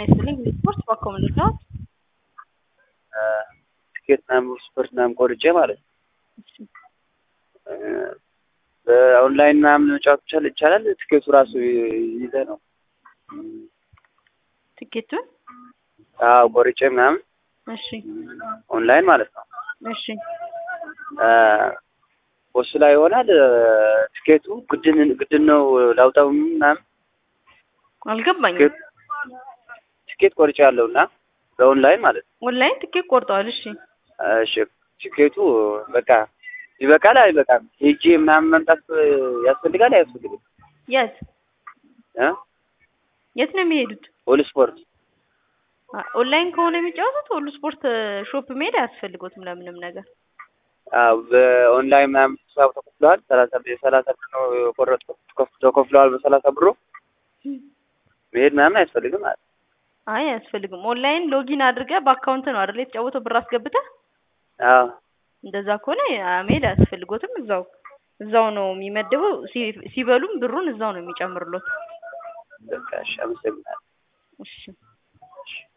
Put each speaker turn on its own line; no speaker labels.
ይስጥልኝ። ስፖርት በኮሚኒቲ ነው።
ትኬት ምናምን ስፖርት ምናምን ቆርጬ ማለት ነው። በኦንላይን ምናምን መጫወት ይቻል ይቻላል። ትኬቱ ራሱ ይዘ ነው
ትኬቱን
አዎ ቆርጬ ምናምን
እሺ
ኦንላይን ማለት ነው።
እሺ
በሱ ላይ ይሆናል ትኬቱ ግድን ግድን ነው ላውጣው ምናምን
አልገባኝም።
ትኬት ትኬት ቆርጬ ያለው እና በኦንላይን ማለት ነው።
ኦንላይን ትኬት ቆርጠዋል። እሺ
እሺ ትኬቱ በቃ ይበቃል አይበቃም? ሄጄ ምናምን መምጣት ያስፈልጋል አያስፈልግም?
የት
እ
የት ነው የሚሄዱት?
ኦል ስፖርት
አ- ኦንላይን ከሆነ የሚጫወቱት ሁሉ ስፖርት ሾፕ መሄድ አያስፈልጎትም ለምንም ነገር።
አዎ በኦንላይን ምናምን ሂሳብ ተከፍለዋል። ሰላሳ የሰላሳ ብር ነው የቆረጥኩት ተከፍ- ተከፍለዋል በሰላሳ ብሩ መሄድ ምናምን አያስፈልግም ማለት ነው።
አይ አያስፈልግም። ኦንላይን ሎጊን አድርገህ በአካውንት ነው አይደል የተጫወተው ብር አስገብተህ
አዎ
እንደዛ ከሆነ አ- መሄድ አያስፈልጎትም። እዛው እዛው ነው የሚመድበው። ሲ- ሲበሉም ብሩን እዛው ነው የሚጨምርሎት።
በቃ እሺ አመሰግናለሁ።
እሺ